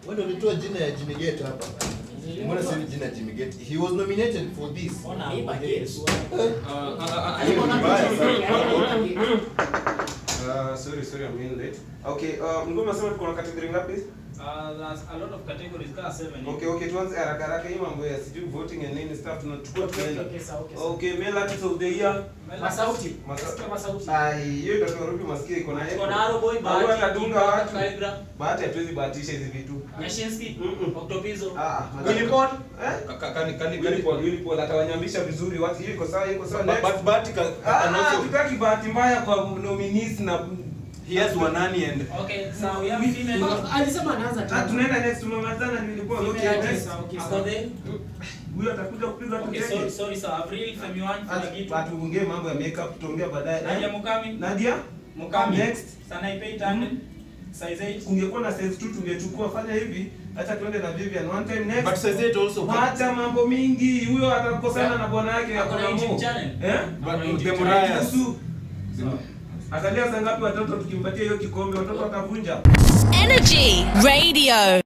Wewe ndio ulitoa jina ya Jimmy Gate hapa. Mbona sasa jina ya Jimmy Gate? He was nominated for this. Ona aiba Yesu. Hiyo ni mbaya sana. Uh, sorry, sorry, I'm in late. Okay, uh, mlikuwa mnasema tuko na category ngapi? Uh, there's a lot of categories kaa seven. Okay, okay, tuanze haraka haraka hii mambo ya sijui voting and nini stuff tunachukua Okay, tunaenda. okay, sawa, okay, sawa. Okay, male artist of the year. Masauti. Masa- Sikia Masauti. Ai, hiyo ndio tunarudi masikio iko na yeye. Tuko na Arrow Boy, Au Bahati, atadunga Kimba, watu. Kaligra, Bahati hatuwezi bahatisha hizi vitu. Nyashinski, Mm-mm. Octopizo. Ah, ah, Willy Paul. Eh? Ka- kani- kani- Willy kani- Paul, Willy Paul atawanyambisha vizuri watu. Hiyo iko sawa, hiyo iko sawa. But- Next. but Bahati ka- Ah, can ah, also- tutaki bahati mbaya kwa nominees na he has Wanani and Okay, so we have female. alisema anaanza Ah, tena. tunaenda next tumemalizana ni Willy Paul. Okay, Female next. artist. Ako there. Huyo atakuja kupiga Okay, tutenge. sorry, sorry, sir. April, Femi One, Funa Gitu. Atuongee mambo ya makeup tutaongea baadaye. Nadia Mukami. Nadia? Mukami. Next. Sanaipei Tande. Size 8. Kungekuwa na size 2 tungechukua fanya hivi. Acha tuende na Vivian one time next. but says it also Wacha mambo mingi. Huyo atakosana na bwana yake Ako na akona YouTube mo. channel. Eh? Ako na But YouTube the channel. Mariah- Kuhusu Atalia saa ngapi watoto tukimpatia hiyo kikombe watoto watavunja. Energy Radio.